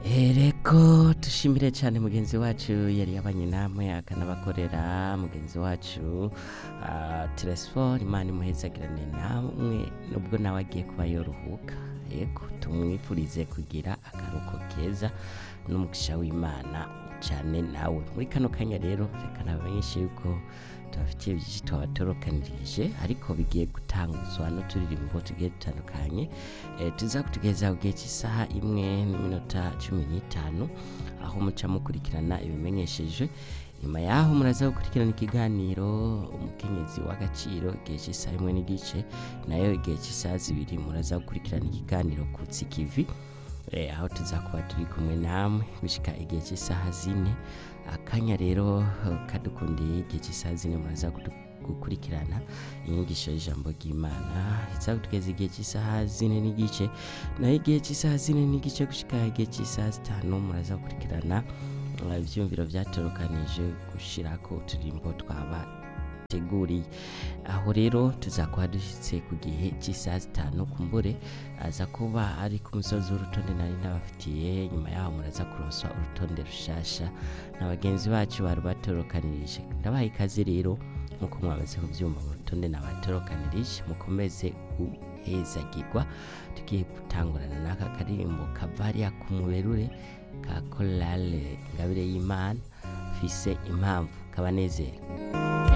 Ereko dushimire cyane mugenzi wacu yari yabanye namwe akanabakorera mugenzi wacu uh, Telesfor Imana imuhezagirane namwe nubwo nawe agiye kuba yoruhuka yego tumwifurize kugira akaruko keza n'umugisha w'Imana cyane nawe muri kano kanya rero reka nabamenyeshe yuko tubafitiye byinshi twabatorokanirije ariko bigiye gutanguzwa n'uturirimbo tugiye dutandukanye e, tuza kutugeza ku gihe cy'isaha imwe n'iminota cumi n'itanu aho muca mukurikirana ibimenyesheje nyuma yaho muraza gukurikirana ikiganiro umukenyezi w'agaciro igihe cy'isaha imwe n'igice nayo igihe cy'isaha zibiri muraza gukurikirana ikiganiro kutsi kivi e, aho tuzakuba turi kumwe namwe gushika igihe cy'isaha zine akanya rero kadukundiye igihe cy'isaha zine muraza gukurikirana inyigisho y'ijambo ry'imana iza kutugeza igihe cy'isaha zine n'igice naho igihe cy'isaha zine n'igice gushika igihe cy'isaha zitanu muraza gukurikirana uh, ivyumviro vyatorokanije gushirako uturimbo twaba teguriye aho rero tuzakuba dushyitse ku gihe cy'isaha zitanu kumbure aza kuba ari ku musozi w'urutonde nari nabafitiye nyuma yaho muraza kuronswa urutonde rushasha na bagenzi bacu bari batorokanirije ndabaha ikaze rero nk'uko mwamaze kubyumva mu rutonde nabatorokanirije mukomeze guhezagirwa tugiye gutangurana n'aka karirimbo kavariya ku muberure ka korale ingabire y'imana fise impamvu kabanezera